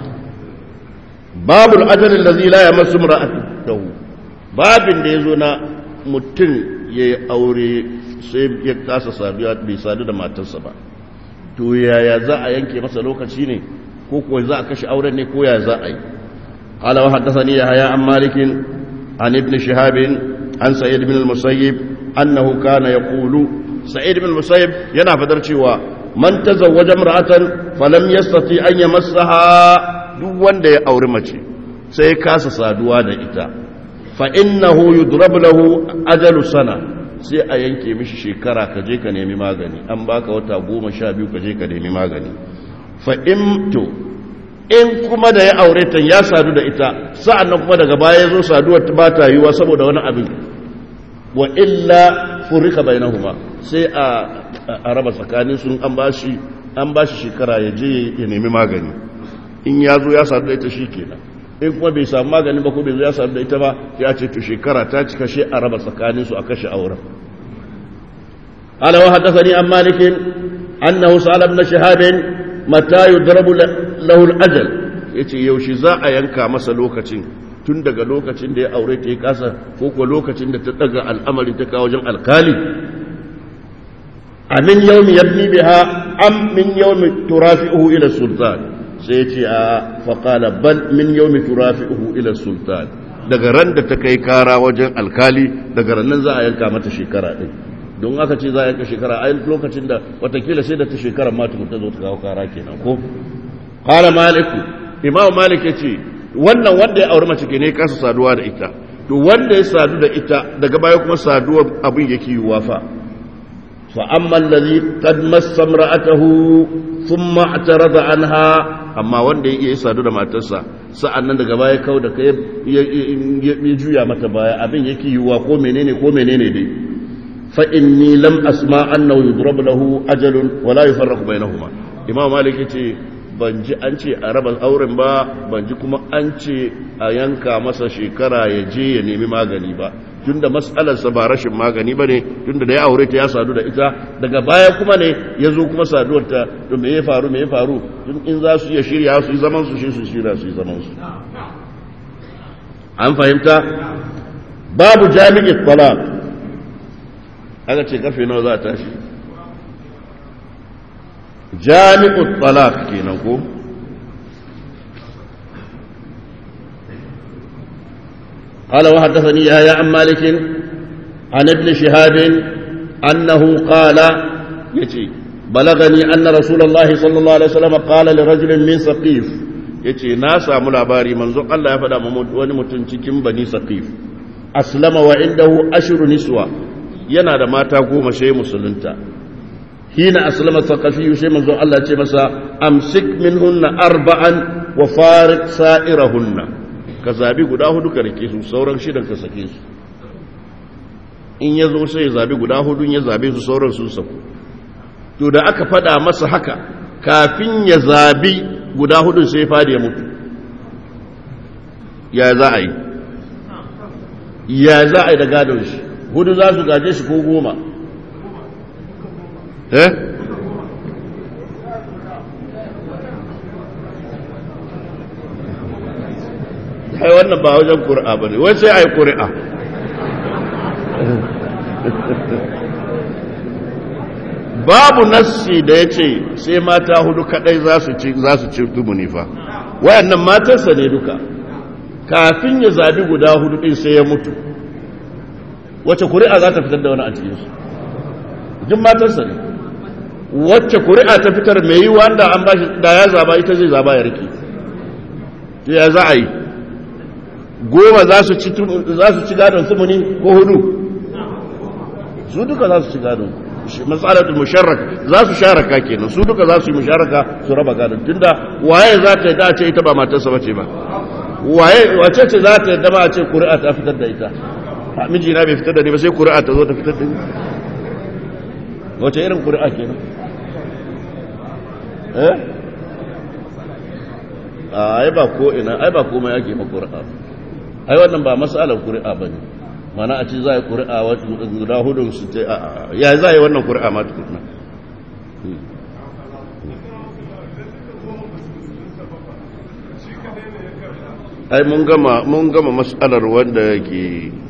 babul ajalin da zila ya masu mura'atahu babin da ya zo na mutum ya yi aure sai ya kasa saduwa bai sadu da matarsa ba to yaya za a yanke masa lokaci ne ko kuwa za a kashe auren ne ko ya za a yi قال وحدثني يحيى عن مالك عن ابن شهاب عن سعيد بن المسيب أنه كان يقول سعيد بن المسيب ينا فدر cewa man tazawwaja imra'atan falam yastati an yamassaha duk wanda ya auri mace sai ya kasa saduwa da ita fa innahu yudrab lahu ajalu sana sai a yanke mishi shekara ka je ka nemi magani an baka wata goma sha biyu ka je ka nemi magani fa in to in kuma da ya aure ta ya sadu da ita sa'an nan kuma daga baya ya zo saduwar ba ta yiwa saboda wani abin wa illa furika bainahuma sai a raba tsakanin sun an bashi an bashi shekara ya je ya nemi magani in ya zo ya sadu da ita shi kenan in kuma bai samu magani ba ko bai zo ya sadu da ita ba ya ce to shekara ta cika shi a raba tsakanin su a kashe auren ala wa haddathani an malikin annahu sa'ala ibn shihab mata yudrabu lahu al-ajal yace yaushe za a yanka masa lokacin tun daga lokacin da ya aure ta yi kasa ko kuwa lokacin da ta daga al'amarin ta kawo wajen alkali a min yau mi yabni biha am min yau mi turafi'uhu ila sultan sai ya ce a faƙala bal min yau mi turafi'uhu ila sultan daga ran da ta kai kara wajen alkali daga rannan za a yanka mata shekara ɗin don aka ce za a yanka shekara a lokacin da watakila sai da ta shekara ma ta zo ta kawo kara kenan ko qala maliku imam malik ya ce wannan wanda ya auri mace ke ne kasa saduwa da ita to wanda ya sadu da ita daga baya kuma saduwa abin yake yiwuwa fa fa amma allazi qad massa imra'atahu thumma i'tarada anha amma wanda ya iya sadu da matarsa sa'annan daga baya kau da kai ya juya mata baya abin yake yiwuwa ko menene ko menene dai fa inni lam asma annahu yudrab lahu ajalun wala yufarraqu bainahuma imam malik yace ban ji an ce a raba auren ba ban ji kuma an ce a yanka masa shekara ya je ya nemi magani ba tunda matsalarsa ba rashin magani ba ne tunda da ya aure ta ya sadu da ita daga baya kuma ne ya zo kuma saduwar ta to me ya faru me ya faru tun in za su iya shirya su yi zaman su shi su shirya su yi zaman su an fahimta babu jami'in talaq aka ce karfe nawa za a tashi jami'ut talaq kenan ko قال وحدثني يحيى عن مالك عن ابن شهاب أنه قال يتي بلغني أن رسول الله صلى الله عليه وسلم قال لرجل من سقيف يتي ناسا ملاباري منذ الله يفدى ونمتن cikin بني سقيف أسلم وعنده أشر نسوة yana da mata goma sai musulunta hina aslama thaqafi sai manzo Allah ce masa amsik minhunna arba'an wa farik sa'irahunna ka zabi guda hudu ka rike su sauran shidan ka sake su in ya zo sai ya zabi guda hudu ya zabe su sauran sun saku to da aka fada masa haka kafin ya zabi guda hudun sai fadi ya mutu ya za a yi ya za a yi da gadon shi hudu za su gaje shi ko goma eh ai wannan ba wajen ƙuri'a ba ne wai sai a yi ƙuri'a babu nassi da ya ce sai mata hudu kadai za su ci za su ci tumuni fa wayannan matarsa ne duka kafin ya zabi guda hudu din sai ya mutu wacce kuri'a za ta fitar da wani a cikinsu jin matarsa ne wacce kuri'a ta fitar mai yi wanda an ba shi da ya zaba ita zai zaba ya rike ya za a yi goma za su ci gadon sumuni ko hudu su duka za su ci gadon matsalatul musharraka za su sharaka kenan su duka za su yi musharaka su raba gadon tunda waye za ta yadda a ce ita ba matarsa bace ba waye wace ce za ta yadda ba a ce kuri'a ta fitar da ita miji na bai fitar da ni ba sai kuri'a ta zo ta fitar da ni wace irin kuri'a kenan eh ai ba ko ina ai ba komai ake ma kuri'a ai wannan ba matsalar ƙuri'a ba ne mana a ce za a yi ƙuri'a guda hudun su ce a ya za a yi wannan ƙuri'a ma tukuna ai mun gama mun gama matsalar wanda yake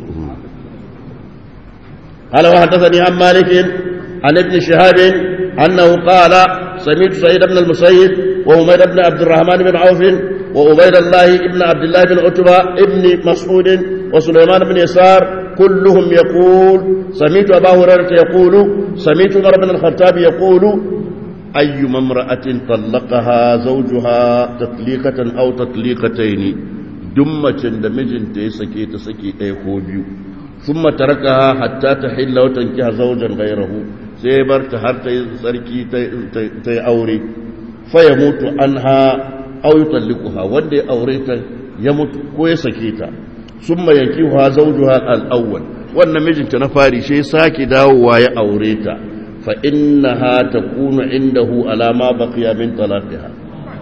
قال وحدثني عن مالك عن ابن شهاب أنه قال سمعت سعيد بن المسيب وعمير بن عبد الرحمن بن عوف وعبيد الله بن عبد الله بن عتبة ابن مسعود وسليمان بن يسار كلهم يقول سمعت أبا هريرة يقول سمعت عمر بن الخطاب يقول أي امرأة طلقها زوجها تطليقة أو تطليقتين دمة دمجن تسكي تسكي تيكوبيو ثم تركها حتى تحل وتنكح زوجا غيره سيبر تهر تسركي تي أوري فيموت عنها أو يطلقها ودي أوريتا يموت كويسكيتا ثم ينكحها زوجها الأول wannan mijinta na fari sai sake dawowa ya aure ta fa innaha takunu indahu ala ma baqiya min talaqiha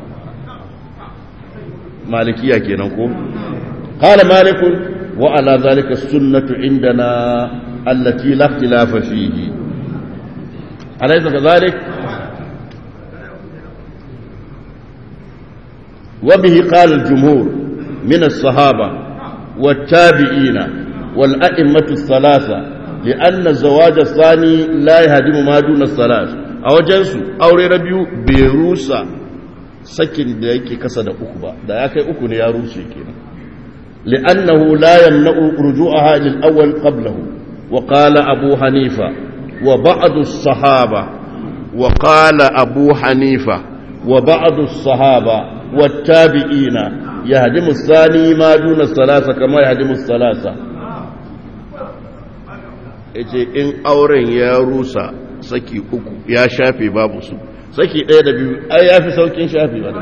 malikiya kenan ko qala malik wa ala zalika sunnatu indana allati la ikhtilafa fihi alaysa kadhalik وبه قال الجمهور من الصحابة والتابعين والأئمة الثلاثة لأن الزواج الثاني لا يهدم ما دون الثلاث أو جنسو أو ربيو بيروسا سكن da yake kasa da uku ba da ya kai uku ne ya rushe kenan لأنه لا يمنع رجوعها للأول قبله وقال أبو حنيفة وبعض الصحابة وقال أبو حنيفة وبعض الصحابة والتابعين يهدم الثاني ما دون الثلاثة كما يهدم الثلاثة yace in auren ya rusa saki uku ya shafe babu su saki ɗaya da biyu ai ya fi saukin shafe ba da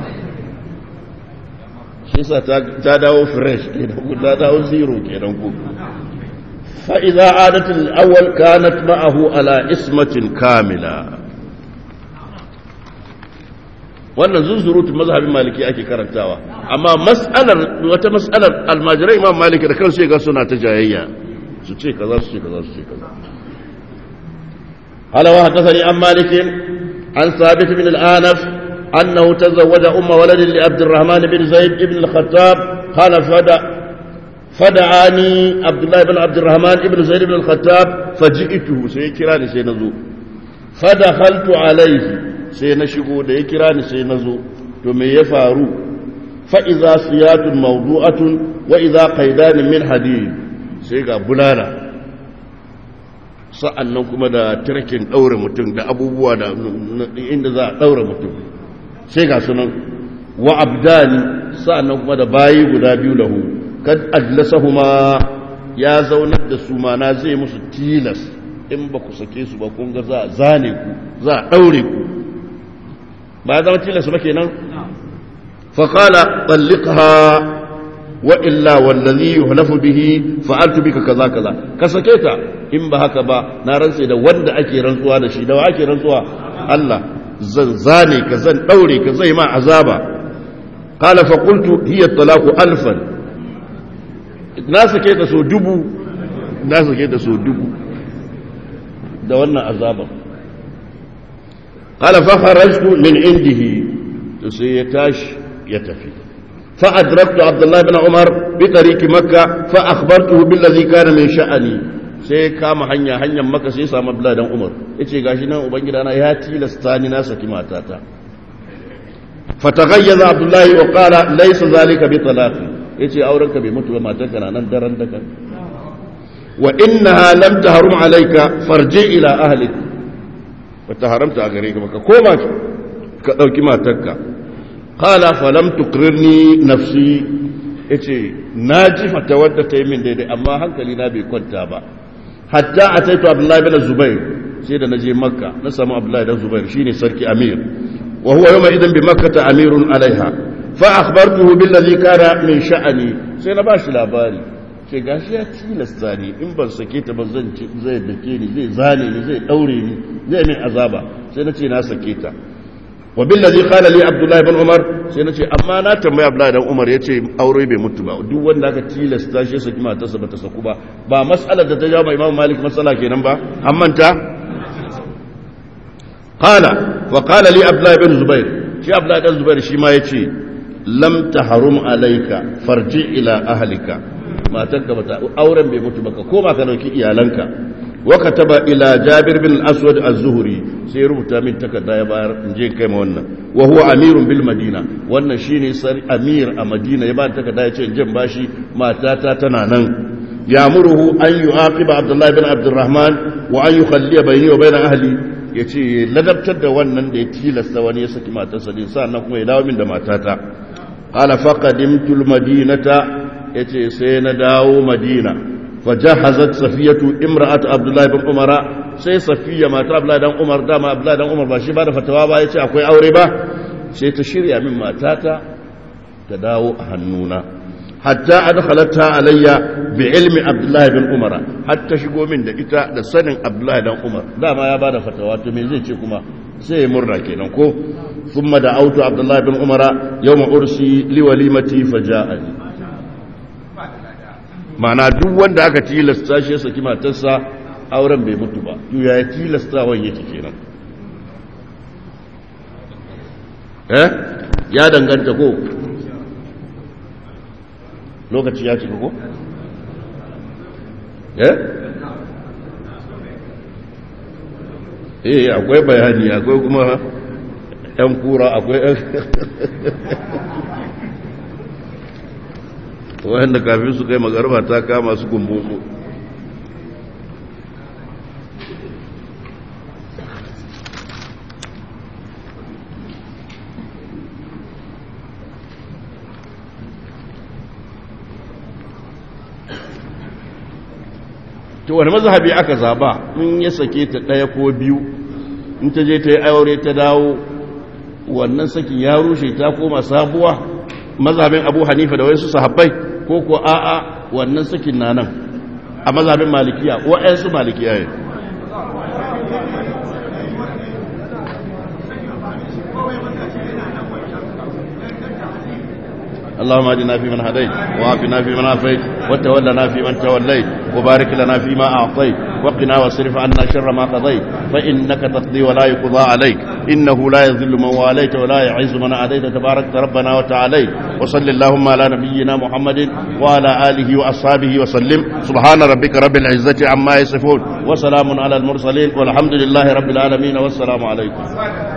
shi sa ta dawo fresh kenan ku ta dawo zero kenan ku fa idza adat al-awwal kanat ma'ahu ala ismatin kamila wannan zunzurutun mazhabin maliki ake karantawa amma mas'alar wata mas'alar almajirai imam maliki da kansu ya ga suna ta jayayya su ce kaza su ce kaza su ce kaza قال وحدثني عن مالك عن ثابت بن الآنف أنه تزوج أم ولد لعبد الرحمن بن زيد بن الخطاب قال فدع فدعاني عبد الله بن عبد الرحمن بن زيد بن الخطاب فجئته سيكراني سينزو فدخلت عليه sai na shigo da ya kira ni sai na zo to me ya faru fa'iza siyatun mawdu'atun wa iza qaidanin min hadid sai ga bulala sa'an nan kuma da tirkin ɗaure mutum da abubuwa da inda za a ɗaure mutum sai ga sunan wa abdani sa'an nan kuma da bayi guda biyu lahu kad ajlasahuma ya zaunar da su mana zai musu tilas in ba ku sake su ba kun ga za a zane ku za a ɗaure ku ba ya zama tilas ba kenan faƙala ɓalliƙa wa illa wallazi yuhlafu bihi fa'altu bika kaza kaza ka sake ta in ba haka ba na rantse da wanda ake rantsuwa da shi da ake rantsuwa Allah zan zane ka zan daure ka zai ma azaba qala fa qultu hiya talaqu alfan na sake ta so dubu na sake ta so dubu da wannan azaban qala fa kharajtu min indihi to sai ya tashi ya tafi فأدركت عبد الله بن عمر بطريق مكة فأخبرته بالذي كان من شأني sai kama hanya hanyar maka sai samu Abdullahi dan Umar yace gashi nan ubangida na ya tilasta ni na saki matata fataghayyaza Abdullahi wa qala laysa zalika bi talaqi yace auren ka bai mutu ba matarka na nan daren dakan wa innaha lam tahrum alayka farji ila ahlik wata haramta a gare ka baka koma ka dauki matarka qala falam tuqrirni nafsi yace naji fata wadda ta yi min daidai amma hankali na bai kwanta ba hatta ataitu abdullahi bin zubair sai da naje makka na samu abdullahi bin zubair shine sarki amir wa huwa yawma idan bi makkah amirun alaiha fa akhbartuhu billadhi kana min sha'ani sai na bashi labari ce gashi ya tilasta ni in ban sake ta ba zan ci zai dake ni zai zane ni zai daure ni zai min azaba sai na ce na sake ta wa billazi qala li abdullahi ibn umar sai nace amma na tambaya abdullahi dan umar yace aure bai mutu ba duk wanda aka tilasta shi saki matarsa bata saku ba ba mas'alar da ta jawo imam malik mas'ala kenan ba an manta qala wa qala li abdullahi ibn zubair shi abdullahi dan zubair shi ma yace lam tahrum alayka farji ila ahlika matarka bata auren bai mutu ba ka koma ka dauki iyalanka وكتب إلى جابر بن الأسود الزهري سيربط من تكدا يبار نجي كما wannan وهو أمير بالمدينة wannan shine sar amir a Madina ya ba takarda ya ce jin bashi matata tana nan yamuruhu an yu'aqiba Abdullah bin Abdurrahman wa an yukhalliya bayni wa bayna ahli yace ladabtar da wannan da ya tilasta wani ya saki matarsa din sannan kuma ya dawo min da matata qala faqadimtu al-madinata yace sai na dawo Madina فجهزت صفية امرأة عبد الله بن عمر sai safiya mata abdullahi dan umar dama abdullahi dan umar ba shi ba da fatawa ba yace akwai aure ba sai ta shirya min matata ta dawo a hannuna hatta adkhalatha alayya bi ilmi abdullahi bin umar hatta shigo min da ita da sanin abdullahi dan umar dama ya bada fatawa to me zai ce kuma sai ya murna kenan ko thumma da autu abdullahi bin umar yawma ursi li walimati faja'ani ma'ana duk wanda aka tilasta shi ya saki matarsa auren bai mutu ba to ya tilasta wan yake kenan eh ya danganta ko lokaci ya cika ko eh eh akwai bayani akwai kuma yan kura akwai wanda kafin su kai magarba ta kama su gumbunsu to wani mazhabi aka zaba in ya sake ta ɗaya ko biyu in ta je ta yi aure ta dawo wannan sakin ya rushe ta koma sabuwa mazhabin abu hanifa da wasu sahabbai ko ko a'a wannan sakin na nan a mazhabin malikiya wa'yansu malikiya ne اللهم اهدنا فيمن هديت وعافنا فيمن عافيت وتولنا فيمن توليت وبارك لنا فيما اعطيت وقنا واصرف عنا شر ما قضيت فانك تقضي ولا يقضى عليك انه لا يذل من واليت ولا يعز من عاديت تبارك ربنا وتعاليت وصل اللهم على نبينا محمد وعلى اله واصحابه وسلم سبحان ربك رب العزه عما يصفون وسلام على المرسلين والحمد لله رب العالمين والسلام عليكم